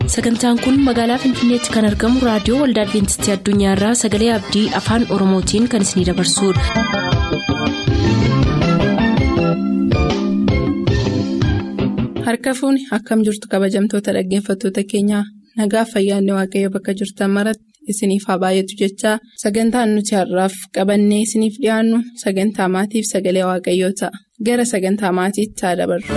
sagantaan kun magaalaa finfinneetti kan argamu raadiyoo waldaa adventistii addunyaarraa sagalee abdii afaan oromootiin kan isinidabarsudha. harka fuuni akkam jirtu kabajamtoota dhaggeeffattoota keenyaa nagaa fayyaanne waaqayyo bakka jirtan maratti isiniif haa baay'atu jechaa sagantaan nuti har'aaf qabannee isiniif dhiyaannu sagantaa maatiif sagalee waaqayyoo ta'a gara sagantaa maatiitti haa dabarru.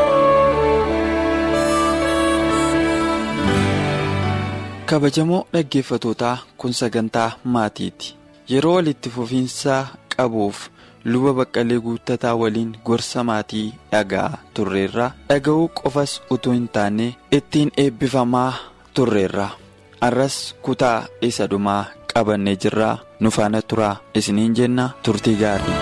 kabajamoo dhaggeeffatootaa kun sagantaa maatiiti yeroo walitti fufiinsaa qabuuf luba baqqalee guuttataa waliin gorsa maatii dhagaa turreerra dhaga'uu qofas utuu hin taane ittiin eebbifamaa turreerra arras kutaa isa dhumaa qabannee jirraa nu faana turaa isiniin jenna turtii gaarii.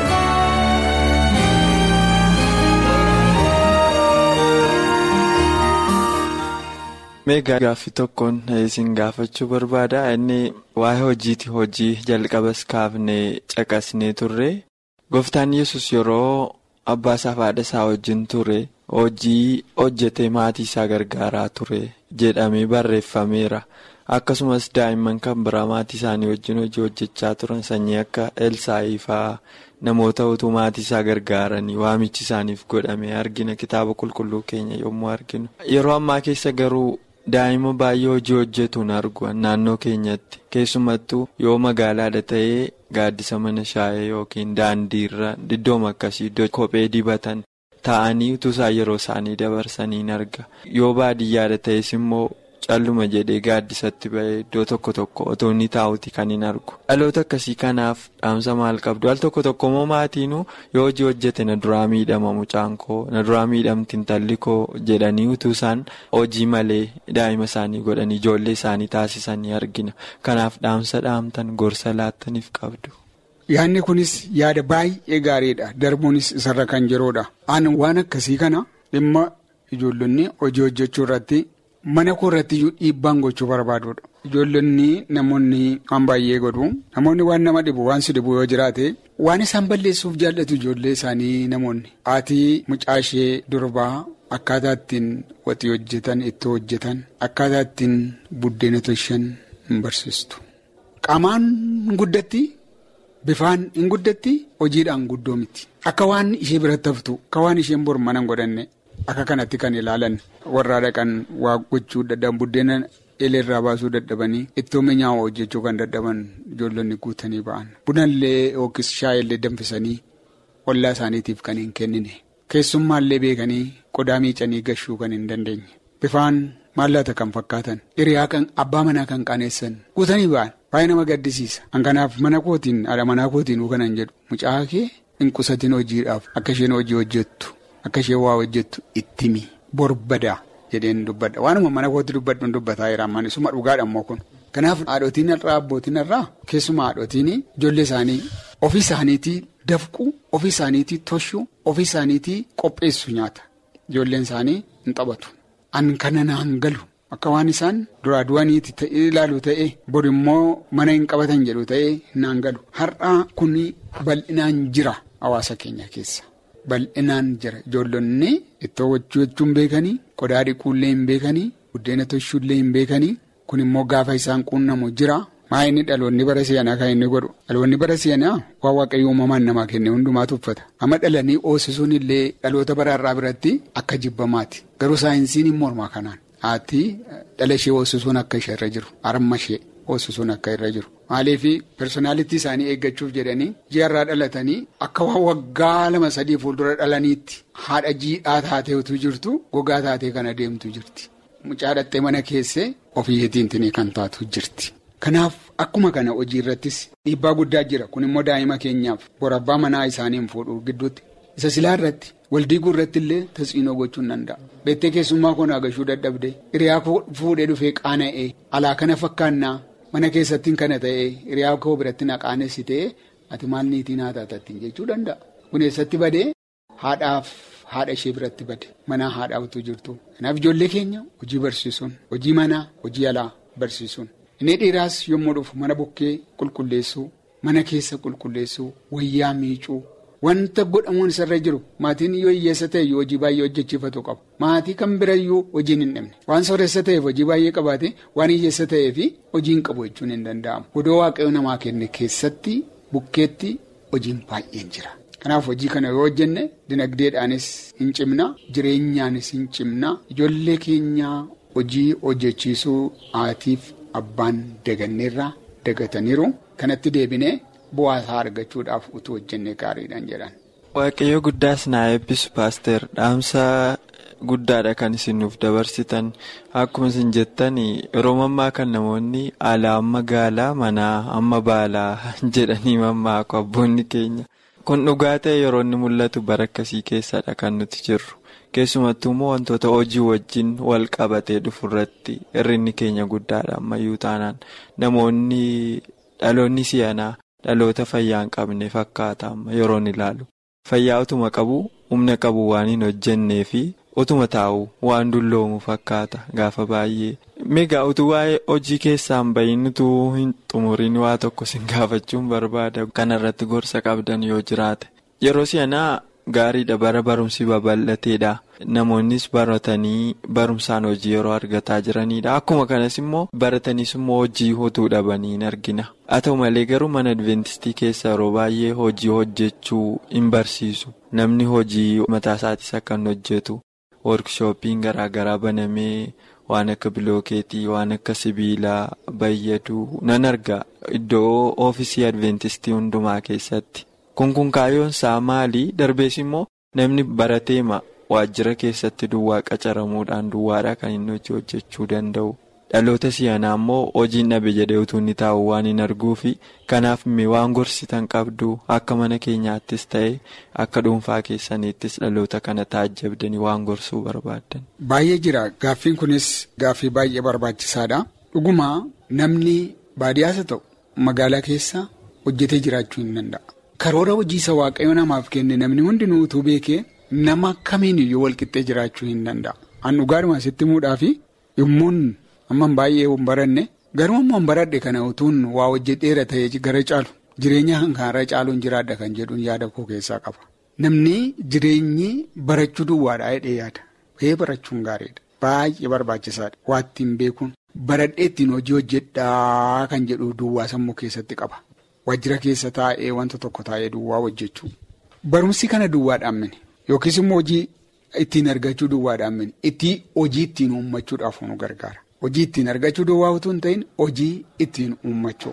meegaa gaaffii tokkoon isin gaafachuu barbaada inni waa'ee hojiiti hojii jalqabas kaafnee caqasnee turre gooftaan yesus yeroo abbaa isaaf haadha isaa wajjin ture hojii hojjetee maatii isaa gargaaraa ture jedhamee barreeffameera akkasumas daa'imman kan biraa maatii isaanii wajjin hojii hojjechaa turan sanyii akka elsaa'ii fa'aa namoota utuu maatii isaa gargaaranii waamichi isaaniif godhame argina kitaaba qulqulluu keenya yommuu arginu yeroo ammaa keessa garuu. daa'ima baay'ee hojii hojjetuun argu naannoo keenyatti keessumattuu yoo magaalaadha ta'ee gaaddisa mana shaayee yookiin daandiirra iddooma akkasii iddoo kophee dibatan taa'anii utuu isaan yeroo isaanii dabarsaniin arga yoo baadiyyaadha ta'es immoo calluma jedhee gaaddisatti ba'ee iddoo tokko tokko otoo inni taa'uti kan hin argu dhaloota akkasii kanaaf dhaamsa maal qabdu al tokko tokko immoo maatiinuu yoo hojii hojjete na duraa miidhama mucaan koo na duraa miidhamti intalli koo jedhanii utuu isaan hojii malee daa'ima isaanii godhanii ijoollee isaanii taasisanii argina kanaaf dhaamsa dhaamtan gorsa laattaniif qabdu. Yaadni kunis yaada baay'ee gaariidha darbuunis isarra kan jiruudha aan waan akkasii kana dhimma ijoollonni hojii hojjechuu irratti. Mana koo irratti iyyuu dhiibbaan gochuu barbaaduudha. Ijoollonni namoonni waan baay'ee godhu namoonni waan nama dhibu waan si dhibu yoo jiraate waan isaan balleessuuf jaallatu ijoollee isaanii namoonni. Haati mucaa ishee durbaa akkaataa ittiin waxii hojjetan ittoo hojjetan akkaataa ittiin buddeena tolchan hin barsiistu. Qaamaan guddatti bifaan hin guddatti hojiidhaan guddoo miti. Akka waan ishee biratti haftu akka waan isheen bor mana hin godhanne. Akka kanatti kan ilaalan warraa dhaqan waa gochuu dadhaban buddeena eleerraa baasuu dadhabanii ittoo mi'aawaa hojjechuu kan dadhaban ijoollonni guutanii ba'an bunallee yookiis shaayillee danfisanii ollaa isaaniitiif kan hin kennine keessummaallee beekanii qodaa miicanii gashuu kan hin dandeenye bifaan maallaata kan fakkaatan hiriyaa kan abbaa manaa kan qaaneessan guutanii ba'an baay'ee nama gaddisiisa hankanaaf mana kootiin haadha manaa kootiin kanan jedhu mucaa kee hin qusatiin hojiidhaaf akka isheen hojii hojjettu. Akka isheen waa hojjettu ittimi borbadaa jedheen dubbadha waanuma mana kootti dubbadhuun dubbataa jira ammaan isuma dhugaadha immoo kun. Kanaaf haadhotiin irraa abbootiin irraa keessumaa haadhotiin ijoollee isaanii ofii isaaniitii dafquu ofii isaaniitii toshuu ofii isaaniitii qopheessu nyaata ijoolleen isaanii hin taphatu. An kana naan galu akka waan isaan duraa du'aniiti ilaalu ta'ee bor immoo mana hin qabatan jedhu ta'ee naan galu har'aa kun bal'inaan jira hawaasa keenya keessa. Bal'inaan jira ijoollonni ittoo hojjechuun beekanii qodaa dhiquullee hin beekanii buddeena tolchuullee hin beekanii kun immoo gaafa isaan quunnamu jira maa inni dhaloonni bara seenaa kan inni godhu dhaloonni bara seenaa waan waaqayyo uumamaan namaa kenne hundumaatu uffata amma dhalanii oosisuun illee dhaloota baraarraa biratti akka jibbamaati garuu saayinsiin hin mormaa kanaan haati dhala ishee oosisuun akka ishee irra jiru harma ishee oosisuun akka irra jiru. Maaliif personaalitii isaanii eeggachuuf jedhanii ji'arraa dhalatanii akka waan waggaa lama sadii fuuldura dhalaniitti haadha jiidhaa taateetu jirtu gogaa taatee kan adeemtu jirti. Mucaa dhattee mana keessee ofiitiin kan taatu jirti. Kanaaf akkuma kana hojii irrattis dhiibbaa guddaa jira kun immoo daa'ima keenyaaf borabbaa manaa isaaniin fuudhu gidduutti isa silaa irratti waldiiguu irratti illee tasxiinoo gochuu hin danda'a. Beektee keessummaa koo naagashuu dadhabde hiriyaa fuudhee dhufee qaana'ee alaa kana fakkaannaa. Mana keessattiin kana ta'ee hiriyaa koo biratti naqaanessi ta'ee ati maal niitii naa taatattiin jechuu danda'a. Kun eessatti badee haadhaaf haadha ishee biratti bade manaa haadhaa utuu jirtu. Kanaaf ijoollee keenya hojii barsiisuun hojii manaa hojii alaa barsiisuun. Inni dhiiraas yommuu dhufu mana bukkee qulqulleessuu mana keessa qulqulleessuu wayyaa miicuu Wanta godhamuun isarra jiru maatiin yoo hiyyeessa ta'e hojii baay'ee hojjechiifatu qaba. Maatii kan birayyuu hojiin hin dhibne. Waan sooressa ta'eef hojii baay'ee qabaate waan hiyyeessa ta'eef hojii hin qabu jechuun hin danda'amu. Godoo waaqayyo namaa kenne keessatti bukkeetti hojiin baay'een jira. Kanaaf hojii kana yoo hojjenne dinagdeedhaanis hin cimna jireenyaanis hin cimna ijoollee keenyaa hojii hojjechiisuu haatiif abbaan daganneerraa dagataniiru kanatti deebinee. Bu'aa isaa argachuudhaaf utuu hojjennee gaariidhaan jedhan. Waaqayyo guddaas naa eebbisu paaster dhaamsa guddaadha kan isin nuuf dabarsitan akkuma isin jettan yeroo mammaa kan namoonni alaa amma gaalaa manaa amma baalaa jedhanii mammaaku abboonni keenya kun dhugaa ta'e yeroo inni mul'atu bara akkasii keessadha kan nuti jirru keessumattuu immoo wantoota hojii wajjin wal qabatee dhufu irratti hir'inni keenya guddaadha ammayyuu taanaan namoonni dhaloonni si'anaa. Dhaloota fayyaa hin qabne fakkaata amma yeroon ilaalu fayyaa utuma qabu humna qabu waan hin hojjennee fi utuma taa'u waan dulloomu fakkaata gaafa baay'ee. Meegaa utuu waa'ee hojii keessaan bahin utuu hin xumuriin waa tokko sin gaafachuun barbaada kanarratti gorsa qabdan yoo jiraate yeroo si'anaa gaariidha bara barumsi babal'ateedha namoonnis baratanii barumsaan hojii yeroo argataa jiranidha akkuma kanas immoo barataniis immoo hojii utuu dhabanii hin argina. haa ta'u malee garuu mana adventistii keessa yeroo baay'ee hojii hojjechuu hin barsiisu namni hojii mataa isaatis akka hin hojjetu workshooppiin garaagaraa banamee waan akka bilookeetii waan akka sibiilaa bayyaduu nan arga iddoo oofisii adventistii hundumaa keessatti kun kun kaayyoon isaa maali darbees immoo namni barateema waajjira keessatti duwwaa qacaramuudhaan duwwaadha kan inni hojii hojjechuu danda'u. dhaloota si'anaa immoo hojiin dhabe jedhee utuu inni taa'u waan hin arguufi kanaaf waan gorsitan qabdu akka mana keenyaattis ta'e akka dhuunfaa keessaniittis dhaloota kana taajjabdanii waan gorsuu barbaaddan. Baay'ee jira gaaffiin kunis gaaffii baay'ee barbaachisaadha dhuguma namni baadiyyaas ta'u magaalaa keessa hojjetee jiraachuu hin danda'a. Karoora hojiisa waaqayyo namaaf kenne namni hundinuu utuu beekee nama kamiin iyyuu walqixxee jiraachuu hin danda'a. An dhugaadhuma sitti muudhaafi yommuun. Amman baay'ee hin baranne garuu ammoo hin baradhe kana utuun waa hojjedheera ta'ee gara caalu jireenya kanarra caaluun jiraadha kan jedhuun yaada koo keessaa qaba. Namni jireenyi barachuu duwwaadhaa hidhee yaada. Ba'ee barachuun gaariidha. Baay'ee barbaachisaadha. Waa ittiin beekuun baradhee ittiin hojii hojjedhaa kan jedhu duwwaa sammuu keessatti qaba. Waajjira keessa taa'ee wanta tokko taa'ee duwwaa hojjechuu. Barumsi kana duwwaadhaan mini yookiis immoo hojii ittiin argachuu duwwaadhaan mini itti hojii ittiin uummachuudhaaf nu gargaara. Hojii ittiin argachuu duwwaa utuu hin ta'in hojii ittiin uummachuu.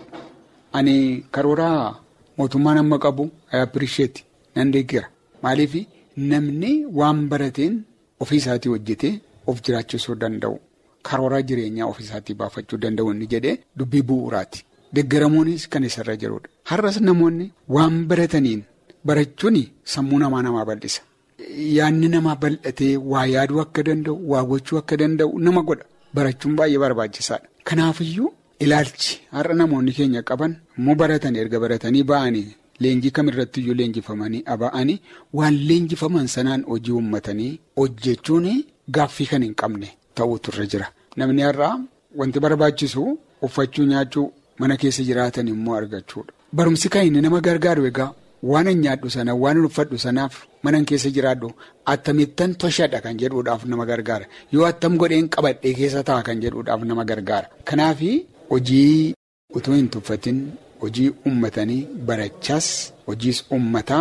Ani karoora mootummaan amma qabu appirisheetti nan deeggera. Maaliif namni waan barateen ofii isaatii hojjetee of jiraachisuu danda'u. Karoora jireenyaa ofii isaatii baafachuu danda'u inni jedhee dubbii bu'uuraati. Deeggaramuunis kan isarra jirudha. Har'as namoonni waan barataniin barachuun sammuu namaa namaa bal'isa. Yaanni namaa bal'atee waa yaaduu akka danda'u, waa gochuu akka danda'u nama godha. Barachuun baay'ee barbaachisaadha. Kanaafiyyuu ilaalchi har'a namoonni keenya qaban immoo baratan erga baratanii ba'anii leenjii kamirrattiyyuu leenjifamanii aba'anii waan leenjifaman sanaan hojii uummatanii hojjechuun gaaffii kan hin qabne ta'utu irra jira. Namni har'aa wanti barbaachisu uffachuu nyaachuu mana keessa jiraatan immoo argachuudha. Barumsi kan inni nama gargaaru egaa waan hin nyaadhu sana waan hin uffadhu sanaaf mana keessa jiraadhu attamittan toshadha kan jedhuudhaaf nama gargaara yoo attam godheen qabadhee keessa ta'a kan jedhuudhaaf nama gargaara. Kanaaf hojii utuu hin tuffatin hojii uummatanii barachaas hojiis uummataa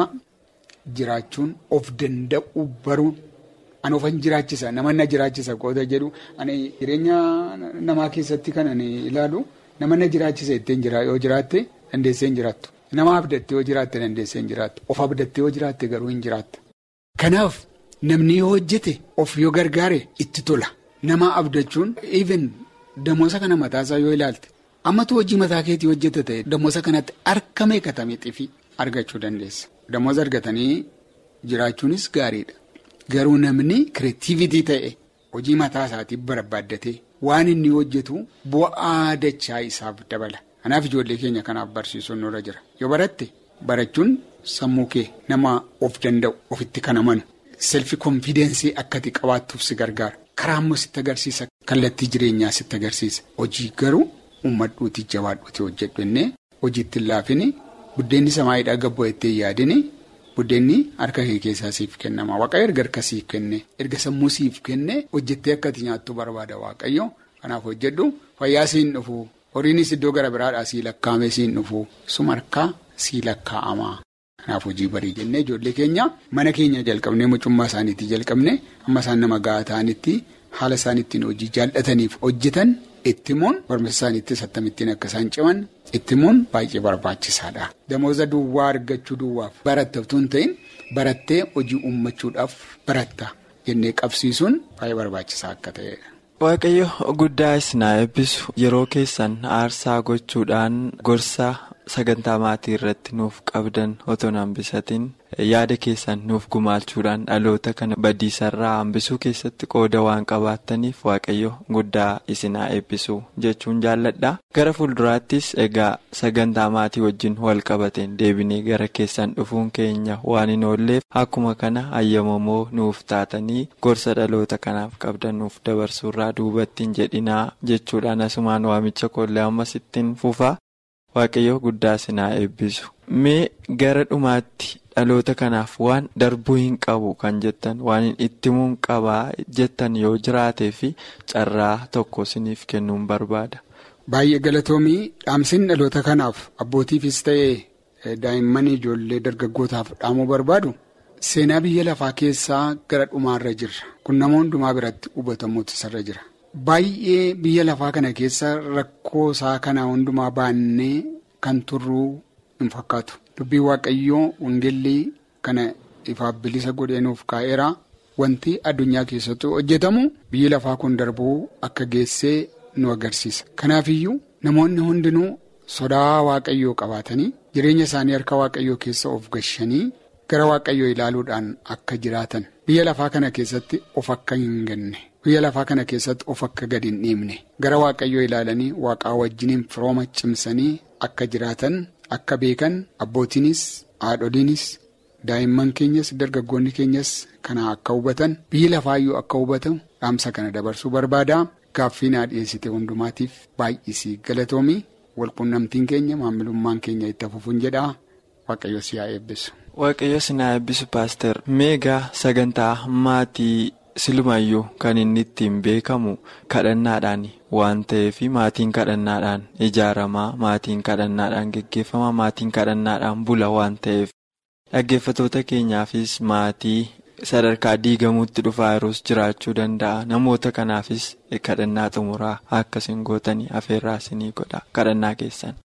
jiraachuun of danda'u baruun ani ofan jiraachisa nama na jiraachisa qoota jedhu ani jireenya namaa keessatti kan ani ilaalu nama na jiraachisa ittiin jira yoo jiraatte dandeessee hin jiraattu. Nama abdattee yoo jiraatte dandeessee hin jiraattu. Of abdattee yoo jiraatte garuu hin jiraatta. Kanaaf namni yoo hojjete of yoo gargaare itti tola. Nama abdachuun even damoosa kana mataasaa yoo ilaalte ammatu hojii mataa keetii hojjete ta'e damoosa kanatti harka meeqatamee xifi argachuu dandeessa. Damoosa argatanii jiraachuunis gaariidha. Garuu namni kireetiivitii ta'e hojii mataa isaatiif barbaaddatee waan inni hojjetu bu'aa dachaa isaaf dabala. Kanaaf ijoollee keenya kanaaf barsiisuun nurra jira. Yoo baratte barachuun sammuu kee nama of danda'u ofitti kan amanu selfi konfidensii akkati qabaattuuf si gargaara. Karaa immoo sitti agarsiisa. Kallattii jireenyaa sitti agarsiisa. Hojii garuu uummadhuuti jabaadhuuti hojjedhu innee hojiitti hin laafini buddeenni samaayiidhaa gabboo itti hin yaadini buddeenni harka kee keessaa siif kennama waaqayyo erga harka siif kenne erga sammuu siif kenne hojjettee akka ati nyaattu barbaada waaqayyo kanaaf hojjedhu fayyaa siin dhufu horiinis iddoo gara biraadhaa sii lakkaa'ame siin dhufu suma harkaa sii lakkaa'ama. Kanaaf hojii barii jennee ijoollee keenya mana keenya jalqabnee mucummaa isaaniitti jalqabne amma isaan nama gahaa ta'anitti haala isaan ittiin hojii jaallataniif hojjetan itti himuun barumsa isaaniittis akkamittiin akka isaan ciman itti himuun baay'ee barbaachisaadha. Damooza duwwaa argachuu duwwaaf barattaftuu hin ta'in barattee hojii uummachuudhaaf baratta jennee qabsiisuun baay'ee barbaachisaa akka ta'edha. Waaqayyo guddaa isinaa eebbisu yeroo keessan aarsaa gochuudhaan gorsa. sagantaa maatii irratti nuuf qabdan otoo hin hambisatiin yaada keessan nuuf gumaachuudhaan dhaloota kana badiisarraa hambisuu keessatti qooda waan qabaattaniif waaqayyo guddaa isinaa eebbisu jechuun jaalladha gara fuulduraattis egaa sagantaa maatii wajjin wal qabateen deebinee gara keessan dhufuun keenya waan hin oolleef akkuma kana ayyamamoo nuuf taatanii gorsa dhaloota kanaaf qabdan nuuf dabarsuurraa duubattiin jedhinaa jechuudhaan asumaan waamicha koollee ammas ittiin fufa. Waaqayyo guddaa isinaa eebbisu mee gara dhumaatti dhaloota kanaaf waan darbuu hin qabu kan jettan waan itti himuun qabaa jettan yoo jiraatee fi carraa tokko isiniif kennuun barbaada. Baay'ee galatoomii dhaamsiin dhaloota kanaaf abbootiifis ta'ee daa'imman ijoollee dargaggootaaf dhaamuu barbaadu seenaa biyya lafaa keessaa gara dhumaarra jirra kun nama hundumaa biratti hubatamuutu isarra jira. Baay'ee biyya lafaa kana keessa rakkoo isaa kana hundumaa baannee kan turruu hin fakkaatu. Dubbii Waaqayyoo wangeellii kana ifaaf bilisa godheenuuf kaa'eera. Wanti addunyaa keessatti hojjetamu biyyi lafaa kun darbuu akka geessee nu agarsiisa. Kanaafiyyuu namoonni hundinuu sodaa Waaqayyoo qabaatanii jireenya isaanii harka Waaqayyoo keessa of gashanii gara Waaqayyoo ilaaluudhaan akka jiraatan biyya lafaa kana keessatti of akka hin ganne. biyya lafaa kana keessatti of akka gadi hin dhiibne gara waaqayyoo ilaalanii waaqaa wajjiniin firooma cimsanii akka jiraatan akka beekan abbootiinis haadholiinis daa'imman keenyas dargaggoonni keenyas kana akka hubatan biyyi lafaayyuu akka hubatan dhaamsa kana dabarsuu barbaada gaaffii naa dhiyeessite hundumaatiif baay'isii galatoomii walqunnamtiin keenya maamilummaan keenya itti fufuun jedhaa waaqayyo si haa eebbisu. waaqayyo si haa eebbisu paaster meegaa sagantaa maatii. silumayyuu kan inni ittiin beekamu kadhannaadhaan waan ta'eef maatiin kadhannaadhaan ijaaramaa maatiin kadhannaadhaan geggeeffama maatiin kadhannaadhaan bula waan ta'eef dhaggeeffatoota keenyaafis maatii sadarkaa diigamuutti dhufaa yeroos jiraachuu danda'a namoota kanaafis kadhannaa xumuraa akkasiin gootanii afeerraa isinii godha kadhannaa keessan.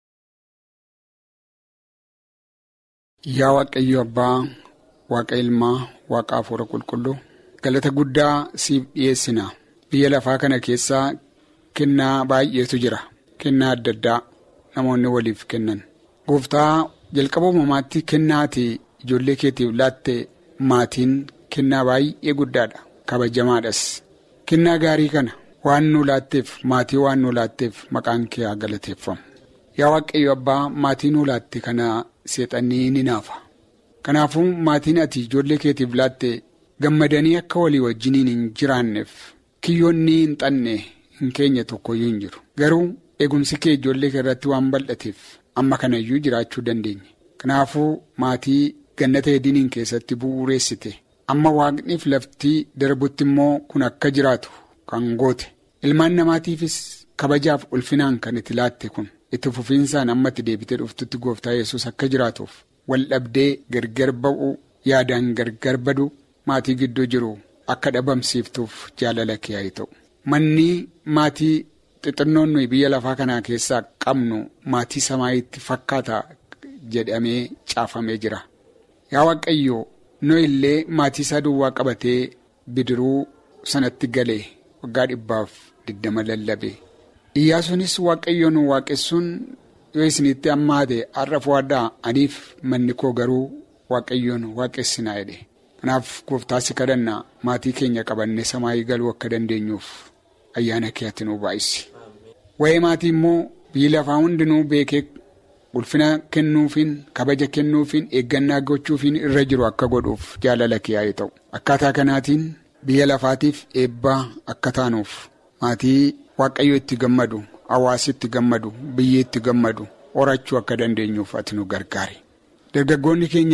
Yaa Waaqayyo Abbaa, Waaqa Ilmaa, Waaqa Hafuura Qulqulluu. galata guddaa siif dhiyeessina biyya lafaa kana keessaa kennaa baay'eetu jira kennaa adda addaa namoonni waliif kennan gooftaa jalqaba uumamaatti kennaati ijoollee keetiif laatte maatiin kennaa baay'ee guddaadha kabajamaadhas kennaa gaarii kana waan nu laatteef maatii waan nu laatteef maqaan kee haa galateeffamu yaa waaqayyo abbaa maatii nu laatte kana seexannii ni naafa kanaafuu maatiin ati ijoollee keetiif laatte. gammadanii akka walii wajjiniin hin jiraanneef kiyyoonni hin xanne hin keenya tokkoyyuu hin jiru garuu eegumsi kee ijoollee kee irratti waan bal'ateef amma kanayyuu jiraachuu dandeenya kanaafuu maatii gannata hediniin keessatti bu'uureessite amma waaqniif laftii darbutti immoo kun akka jiraatu kan goote ilmaan namaatiifis kabajaaf ulfinaan kan itti laatte kun itti fufiinsaan amma itti deebitee dhuftutti gooftaa yesus akka jiraatuuf wal dhabdee gargar ba'uu yaadaan gargar badu. maatii gidduu jiru akka dhabamsiiftuuf jaalala kee haa ta'u manni maatii xixinnoon nuyi biyya lafaa kanaa keessaa qabnu maatii samaayitti fakkaata jedhamee caafamee jira yaa waaqayyo nu illee maatii isaa duwwaa qabatee bidiruu sanatti galee waggaa dhibbaaf digdama lallabe iyyaasuunis waaqayyo nu waaqessuun yoo isinitti hammaate har'a fo'adhaa aniif manni koo garuu waaqayyoon waaqessinaa jedhe. kanaaf gooftaasi kadhannaa maatii keenya qabannee samaayii galuu akka dandeenyuuf ayyaana keetti nu baay'isi waa'ee maatii immoo biyyi lafaa hundinuu beekee ulfina kennuufiin kabaja kennuufiin eeggannaa gochuufiin irra jiru akka godhuuf jaalala kee haa ta'u akkaataa kanaatiin biyya lafaatiif eebbaa akka taanuuf maatii waaqayyo itti gammadu hawaasi itti gammadu biyyi itti gammadu horachuu akka dandeenyuuf ati nu gargaari dargaggoonni keenyas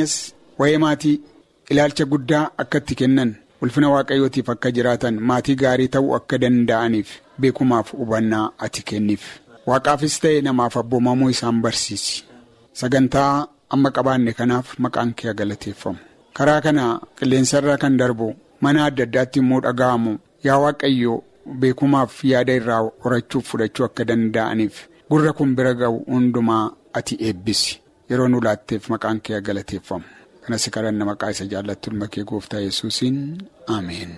waa'ee maatii ilaalcha guddaa akka itti kennan ulfina waaqayyootiif akka jiraatan maatii gaarii ta'uu akka danda'aniif beekumaaf hubannaa ati kenniif waaqaafis ta'e namaaf abboomamuu isaan barsiisi sagantaa amma qabaanne kanaaf maqaan kee galateeffamu karaa kana qilleensarra kan darbu mana adda addaatti immoo dhaga'amu yaa waaqayyo beekumaaf yaada irraa horachuuf fudhachuu akka danda'aniif gurra kun bira ga'u hundumaa ati eebbisi yeroo nu laatteef maqaan kee galateeffamu kanas kadhanna maqaa isa jaallattu ilma kee gooftaa yesuusiin ameen.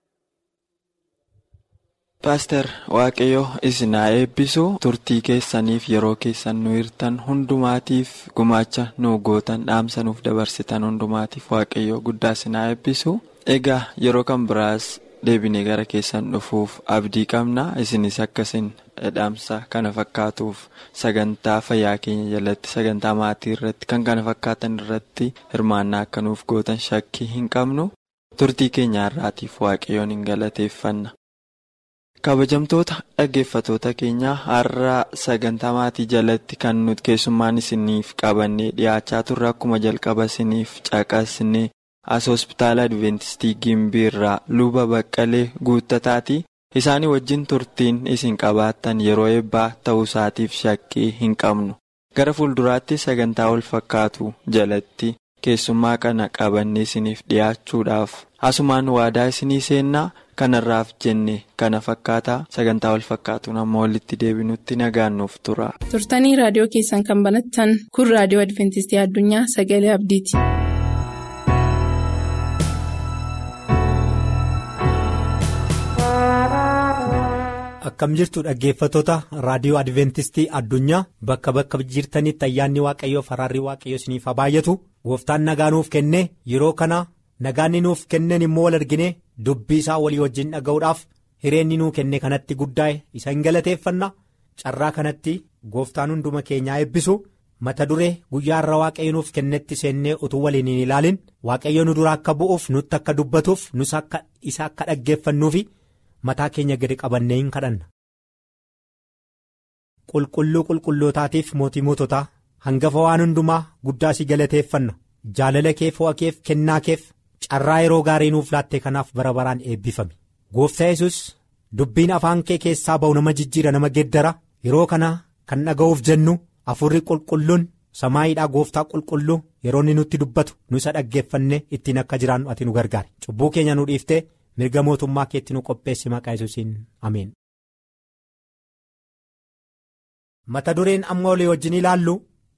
Paaster Waaqayyo isin haa eebbisu turtii keessaniif yeroo keessan nu hirtan hundumaatiif gumaacha nu gootan dhaamsa nuuf dabarsitan hundumaatiif Waaqayyo guddaa isin haa eebbisu. Egaa yeroo kan biraas deebinee gara keessan dhufuuf abdii qabna isinis akkasin dhaamsa kana fakkaatuuf sagantaa fayyaa keenya jalatti sagantaa maatii irratti kan kana fakkaatan irratti hirmaannaa akka nuuf gootan shakkii hin qabnu turtii keenya har'aatiif waaqayyoon hin galateeffanna. kabajamtoota dhaggeeffatoota keenyaa har'a sagantaa maatii jalatti kan nuti keessummaan isiniif qabannee dhiyaachaa turre akkuma jalqaba isiniif caqasne as hospitaala adventistii gimbii irraa luba baqqalee guuttataati isaanii wajjin turtiin isin qabaattan yeroo eebbaa ta'uu isaatiif shakkii hin qabnu gara fuulduraatti sagantaa wal fakkaatu jalatti keessummaa kana qabannee isiniif dhiyaachuudhaaf asumaan waadaa isinii seennaa. kanarraaf jenne kana fakkaataa sagantaa wal fakkaatuun amma walitti deebinutti nagaannuuf tura. turtanii raadiyoo keessan kan banattan kun raadiyoo adventistii addunyaa sagalee abdiiti. akkam jirtu dhaggeeffatoota raadiyoo adventistii addunyaa bakka bakka jirtanitti ayyaanni waaqayyoo faraarri waaqayyoo isiniif haa baay'atu gooftaan nagaa nuuf kenne yeroo kana nagaanni nuuf kenneen immoo wal argine dubbii isaa walii wajjin dhaga'uudhaaf hireenni nuu kenne kanatti guddaa isa hin galateeffanna carraa kanatti gooftaan hunduma keenyaa eebbisu mata duree guyyaa irra waaqayyo nuuf kennetti seennee utuu waliin hin ilaalin waaqayyo nu dura akka bu'uuf nutti akka dubbatuuf nus akka isa akka dhaggeeffannuufi mataa keenya gadi qabannee hin kadhanna. qulqulluu qulqullootaatiif mootii moototaa hangafa waan hundumaa guddaa si galateeffanna jaalala kee fo'a keef kennaa keef. carraa yeroo gaarii nuuf laatte kanaaf bara baraan eebbifame gooftaa yesus dubbiin afaan kee keessaa ba'u nama jijjiira nama geeddara yeroo kana kan dhaga'uuf jennu afurri qulqulluun samaayiidhaa gooftaa qulqulluu yeroo inni nutti dubbatu nu isa dhaggeeffanne ittiin akka jiraannu ati nu gargaare cubbuu keenya nu dhiiftee mirga mootummaa keetti nu qopheessi maqaa yesuusiin ameen. mata dureen amma olii wajjin ilaallu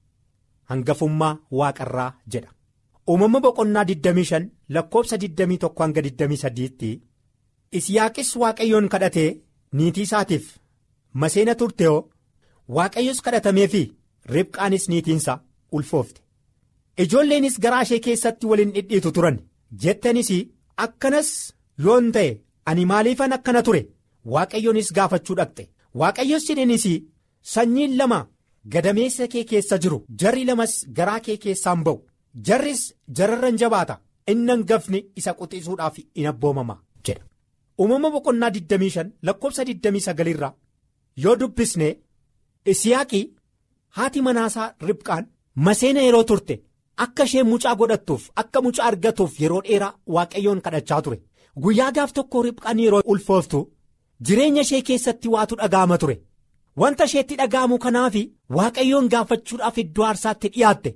hangafummaa waaqarraa jedha. uumama boqonnaa 25 lakkoobsa 21 hanga 23tti isiyaaqis waaqayyoon kadhatee niitii isaatiif maseena turteoo waaqayyos kadhatamee fi ribqaanis niitiinsa ulfoofte ijoolleenis garaa ishee keessatti waliin dhidhiitu turan jettanis akkanas yoon ta'e ani maaliifan akkana ture waaqayyoonis gaafachuu dhaqxe waaqayyos jedheenis sanyiin lama gadameessa kee keessa jiru jarri lamas garaa kee keessaan ba'u. jarris jararran jabaata inni hangafni isa quxisuudhaaf in abboomama jedha uumama boqonnaa 25 lakkoobsa 29 irraa yoo dubbisne isiyaaqii haati manaasaa ribqaan maseena yeroo turte akka ishee mucaa godhattuuf akka mucaa argatuuf yeroo dheeraa waaqayyoon kadhachaa ture guyyaa gaaf tokko ribqaan yeroo ulfooftu jireenya ishee keessatti waatu dhaga'ama ture wanta isheetti dhaga'amu kanaaf waaqayyoon gaafachuudhaaf iddoo aarsaatti dhiyaatte.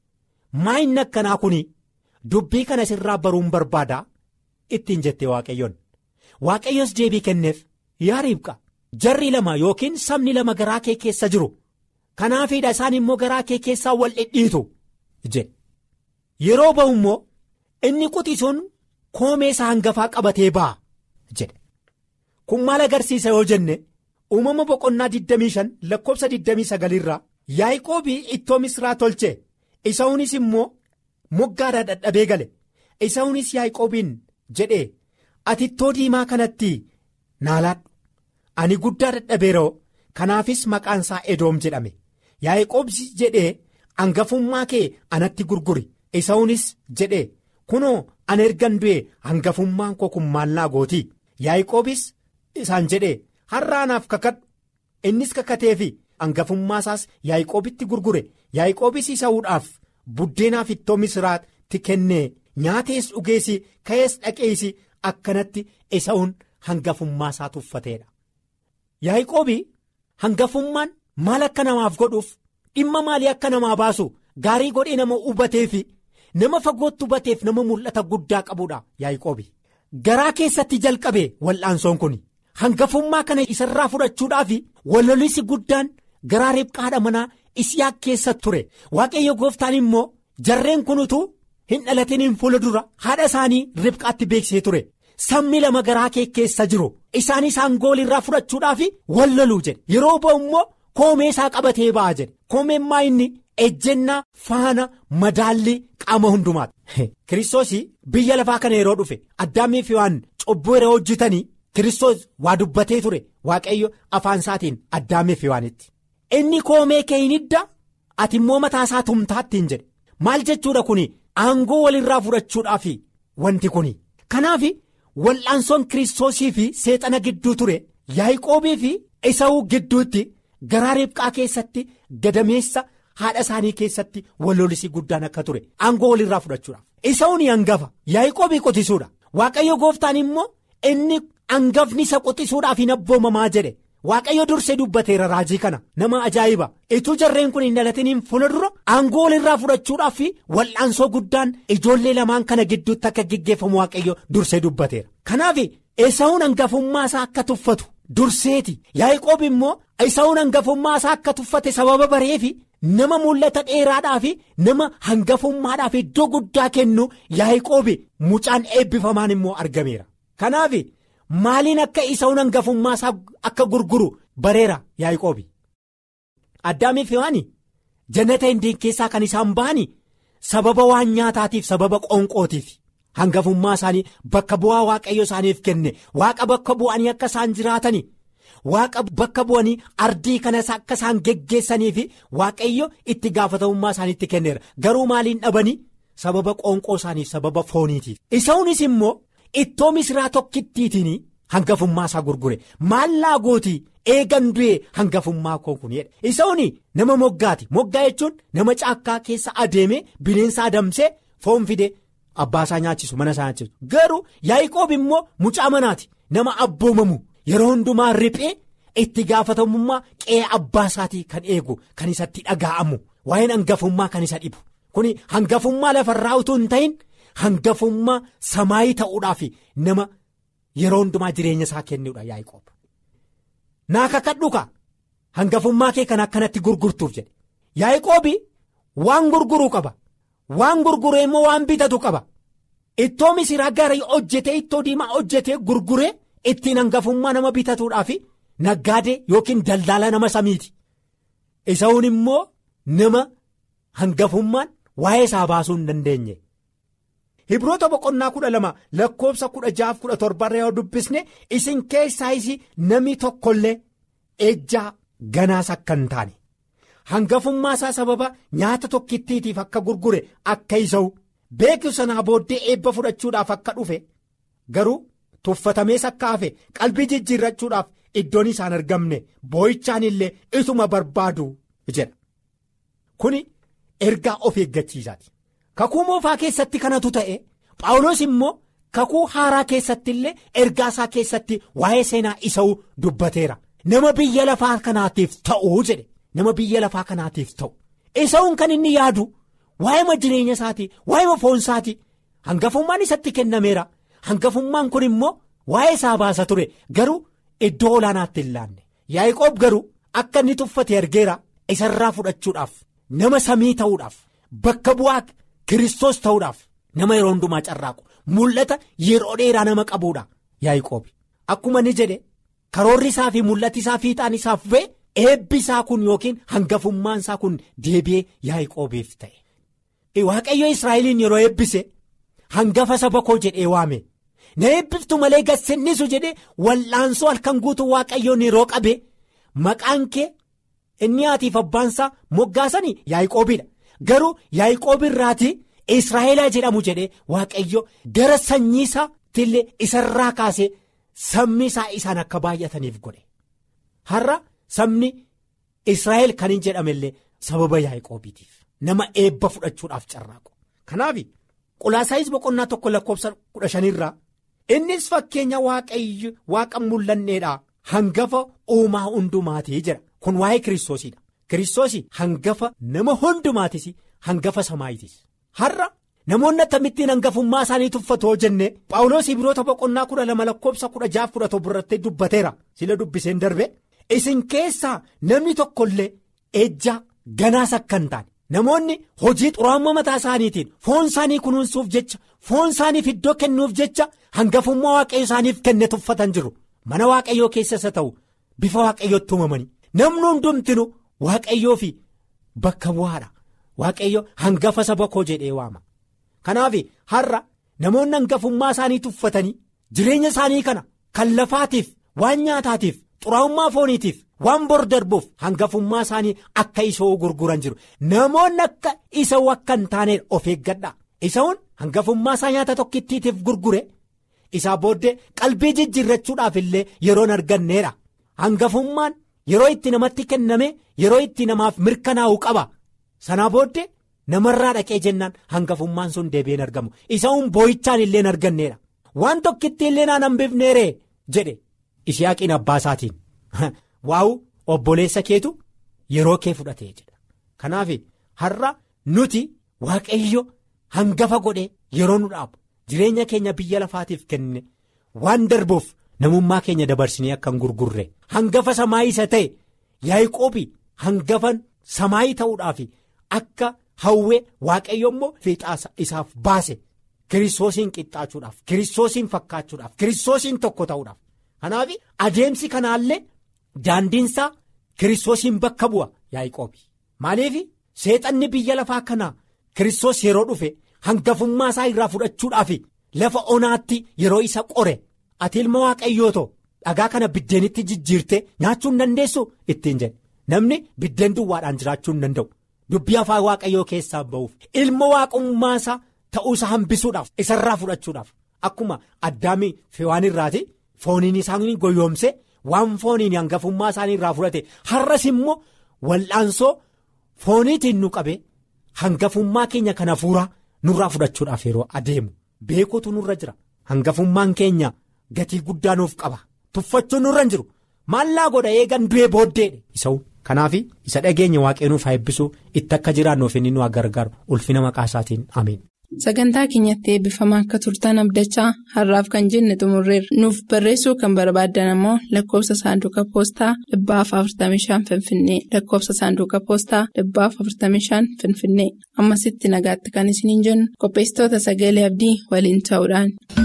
maayinni akkanaa kun dubbii kana sirraa baruun barbaada ittiin jettee waaqayyoon waaqayyos deebii kenneef yaa ribqa jarri lama yookiin sabni lama garaa kee keessa jiru kanaafiidha isaan immoo garaa kee keessaa wal dhidhiitu jedhe yeroo ba'u immoo inni quxisuun koomee isaa hangafaa qabatee ba'a jedhe kun maal agarsiisa yoo jenne uumama boqonnaa 25 lakkoobsa 29 irraa yaaqoobii ittoo misraa tolche. Isa'uunis immoo moggaadhaa dadhabee gale Isa'uunis yaaqoobiin jedhee ati ittoo diimaa kanatti naalaadhu ani guddaa dadhabeeroo kanaafis maqaan isaa edoom jedhame yaaqoobsi jedhee hangafummaa kee anatti gurguri Isa'uunis jedhee kunoo ana ergan du'e hangafummaan koo kun maallaa gootii yaaqoobis isaan jedhee har'a anaaf kakadhu innis kakateefi. hangafummaa isaas yaaqoobitti gurgure yaaqoobis isa'uudhaaf buddeenaaf ittoo misiraat isaatti kennee nyaatees dhugeessi ka'ees dhaqeessi akkanatti Esaawun hangafummaa isaa tuffateedha. Yaaqoobii hangafummaan maal akka namaaf godhuuf dhimma maalii akka namaa baasu gaarii godhee nama hubatee fi nama fagootti hubateef nama mul'ata guddaa qabuudha Yaaqoobii. Garaa keessatti jalqabe wal'aansoon kun hangafummaa kana isarraa fudhachuudhaaf walolisi guddaan garaa ribqaadha manaa Isiyaaq keessa ture waaqayyo gooftaan immoo jarreen kun utuu hin dhalatiniin fuula dura haadha isaanii ribqaatti beeksisee ture sabni lama garaa kee keessa jiru isaanis aangool irraa fudhachuudhaaf wal loluu jedhe yeroo ba'u immoo koomee isaa qabatee ba'a jedhe koomeen maa inni ejjennaa faana madaallii qaama hundumaati. Kiristoos biyya lafaa kana yeroo dhufe addaamii fi waan cubbuu yeroo hojjetanii Kiristoos waa dubbatee ture waaqayyo afaan isaatiin addaamii fi waanitti. Inni koomee kee hin hidda ati immoo mataa isaa tumtaattiin jedhe maal jechuudha kun aangoo walirraa fudhachuudhaaf wanti kun kanaaf wal'aansoon kiristoosii fi seexana gidduu ture yaaqoobii fi Esawuu gidduutti garaa ribqaa keessatti gadameessa haadha isaanii keessatti wallolisii guddaan akka ture aangoo walirraa fudhachuudhaaf Esawuun hangafa yaaqoobii qotisuudha waaqayyo gooftaan immoo inni hangafni isa qotisuudhaaf hin abboomamaa jedhe. Waaqayyo dursee dubbateera raajii kana nama ajaa'iba ituu jarreen kun hin dhalatiniin fuula dura aangoo walirraa fudhachuudhaaf fi wal'aansoo guddaan ijoollee lamaan kana gidduutti akka geggeeffamu waaqayyo dursee dubbateera. Kanaaf Esaawun hangafummaa isaa akka tuffatu durseeti Yaaqoob immoo Esaawun hangafummaa isaa akka tuffate sababa bareefi nama mul'ata dheeraadhaa fi nama hangafummaadhaaf iddoo guddaa kennu Yaaqoob mucaan eebbifamaan immoo argameera. Kanaaf. Maaliin akka Esawun hangafummaa isaa akka gurguru bareera Yaaqoobi. Addaamii fi waan jannata hindeen keessaa kan isaan ba'ani sababa waan nyaataatiif sababa qoonqootiif hangafummaa isaanii bakka bu'aa waaqayyo isaaniif kenne waaqa bakka bu'anii akka isaan jiraatani waaqa bakka bu'anii ardii kanas akka isaan geggeessanii fi waaqayyo itti gaafatamummaa isaaniitti kenneera garuu maaliin dhabanii sababa qoonqoo isaaniif sababa fooniitiif Esawunis immoo. Ittoo misiraa tokkittiitiin hangafummaa isaa gurgure maallaa gootii eegan du'e hangafummaa koo kun jedhe Esawun nama moggaati moggaa jechuun nama caakkaa keessa adeemee bineensa adamsee foon fide abbaa isaa nyaachisu mana isaa nyaachisu garuu Yaaqoob immoo mucaa manaati nama abboomamu yeroo hundumaa riphee itti gaafatamummaa qe'ee abbaa isaatii kan eegu kan isatti dhaga'amu waa'een hangafummaa kan isa dhibu kun hangafummaa lafarraa utuu hin ta'in. Hangafummaa samaayii ta'uudhaaf nama yeroo hundumaa jireenya isaa kennuudha Yaaqoob. Naa kakadhu ka hangafummaa kee kan akkanatti gurgurtuuf jedhe Yaaqoob waan gurguruu qaba waan gurguree immoo waan bitatu qaba ittoo misiraa gaarii hojjetee ittoo diimaa hojjetee gurguree ittiin hangafummaa nama bitatuudhaaf naggaadee yookiin daldaala nama samiiti Esawun immoo nama hangafummaan waa'ee isaa baasuu hin dandeenye. Hibroota boqonnaa kudha lama lakkoofsa kudha jaaf kudha torbarra yoo dubbisne isin keessaa isi namni tokkollee ejjaa ganaas akka hin taane hangafummaa isaa sababa nyaata tokkittiitiif akka gurgure akka isa'u beeku sanaa booddee eebba fudhachuudhaaf akka dhufe garuu tuffatamees akka hafe qalbii jijjiirrachuudhaaf iddoon isaan argamne boo'ichaan illee isuma barbaadu jedha kuni ergaa of eeggachiisaati. Kakuu moofaa keessatti kanatu ta'e Phaawulos immoo kakuu haaraa keessatti illee ergaa isaa keessatti waa'ee seenaa isa'uu dubbateera. Nama biyya lafaa kanaatiif ta'uu jedhe nama biyya lafaa kanaatiif ta'u. Isa'uun kan inni yaadu waa'ee jireenya isaatii waa'ee foon isaatii hangafummaan isatti kennameera. Hangafummaan kun immoo waa'ee isaa baasa ture garuu iddoo olaanaatti hin laanne. Yaaqoob garuu akka inni tuffate argeera isarraa fudhachuudhaaf nama samii ta'uudhaaf bakka bu'aa. Kiristoos ta'uudhaaf nama yeroo hundumaa carraaqu mul'ata yeroo dheeraa nama qabuudha Yaaqoob akkuma ni jedhe karoorri isaa fi mul'ati isaa fiixaan isaaf bu'e eebbi isaa kun yookiin hangafummaan isaa kun deebi'ee Yaaqoobiif ta'e. Waaqayyo Israa'eliin yeroo eebbise hangafa saba koo jedhee waame na eebbiftu malee gassennisu jedhee wal'aansoo halkan guutuu waaqayyoon yeroo qabe maqaan kee inni haatiif abbaansaa moggaasanii Yaaqoobiidha. Garuu Yaaqoob irraati Israa'elaa jedhamu jedhee waaqayyo gara sanyii isaatti illee isarraa kaasee sabni isaa isaan akka baay'ataniif godhe. Har'a sabni Israa'el kan hin jedhame illee sababa Yaaqoobiitiif nama eebba fudhachuudhaaf carraaqu. Kanaaf qolaasaayis boqonnaa tokko lakkoofsa kudha shanirraa innis fakkeenya waaqayyo waaqa mul'anneedha hangafa uumaa hundumaatii jira kun waa'ee kiristoosiidha kiristoosii hangafa nama hundumaatis hangafa samaayitis har'a namoonni akkamittiin hangafummaa isaanii tuffatoo jenne paawuloos ibiroota boqonnaa kudha lama lakkoofsa kudha jaaf kudha tokko irratti dubbateera sila dubbiseen darbe isin keessaa namni tokkollee ejjaa ganaas akka hin taane. namoonni hojii xuraa'ummaa mataa isaaniitiin foon isaanii kunuunsuuf jecha foon isaaniif iddoo kennuuf jecha hangafummaa waaqayyo isaaniif kenne tuffatan jiru mana waaqayyoo keessas haa ta'u bifa waaqayyootti uumamanii namni hundumtinu waaqayyoo fi bakka bu'aadha waaqayyo hangafa saba koo jedhee waama kanaaf har'a namoonni hangafummaa isaanii tuffatanii jireenya isaanii kana kan lafaatiif waan nyaataatiif xuraa'ummaa fooniitiif. waan bor darbuuf hangafummaa isaanii akka isoo gurguran jiru namoonni akka isa akka hin taane of eeggadha isa'uun hangafummaa isaa nyaata tokkittiitiif gurgure isaa booddee qalbii jijjiirrachuudhaaf illee yeroon arganneedha hangafummaan yeroo itti namatti kenname yeroo itti namaaf mirkanaa'u qaba sanaa booddee namarraa dhaqee jennaan hangafummaan sun deebi'een argamu isa'uun boo'ichaan illee arganneedha waan tokkitti illee naan hambifneeree jedhe ishiyaaqiin abbaa isaatiin. waa'u obboleessa keetu yeroo kee fudhatee jedha kanaaf har'a nuti waaqayyo hangafa godhee yeroo nu dhaabu jireenya keenya biyya lafaatiif kenne waan darbuuf namummaa keenya dabarsinee akka hin gurgurre hangafa samaayii isa ta'e yaa'iqoobi hangafa samaayii ta'uudhaaf akka hawwee waaqayyo immoo fiixaasa isaaf baase kiristoosiin qixxaachuudhaaf kiristoosiin fakkaachuudhaaf kiristoosiin tokko ta'uudhaaf kanaaf adeemsi kanaallee. Daandiinsaa kiristoosiin bakka bu'a yaa'iqoobi maaliif seexanni biyya lafaa kanaa kiristoos yeroo dhufe hangafummaa isaa irraa fudhachuudhaaf lafa onaatti yeroo isa qore ati ilma waaqayyootoo dhagaa kana biddeenitti jijjiirtee nyaachuu hin dandeessu ittiin jedhe namni biddeen duwwaadhaan jiraachuu hin danda'u dubbii afaan waaqayyoo keessaa ba'uuf ilma waaqummaa isaa ta'uusaa hambisuudhaaf isarraa fudhachuudhaaf akkuma addaamii fewaan irraati fooniin isaanii goyoomse. waan fooniin hangafummaa isaanii irraa fudhate har'as immoo wal'aansoo fooniitiin nu qabe hangafummaa keenya kana fuuraa nurraa fudhachuudhaaf yeroo adeemu beekuutu nurra jira hangafummaan keenya gatii guddaa nuuf qaba tuffachuun nurra hin jiru maallaa godha eegan du'ee booddeedhe isa'u kanaaf isa dhageenya waaqee nuuf haa eebbisuu itti akka jiraannuuf inni nu gargaaru ulfina maqaa isaatiin ameen. Sagantaa keenyatti eebbifamaa akka turtan abdachaa har'aaf kan jenne xumurreerra. Nuuf barreessuu kan barbaaddan ammoo lakkoofsa saanduqa poostaa dhibbaaf 45 Finfinnee lakkoofsa saanduqa poostaa dhibbaaf 45 Finfinnee ammasitti nagaatti kan isiniin jennu qopheessitoota sagalee abdii waliin ta'uudhaan.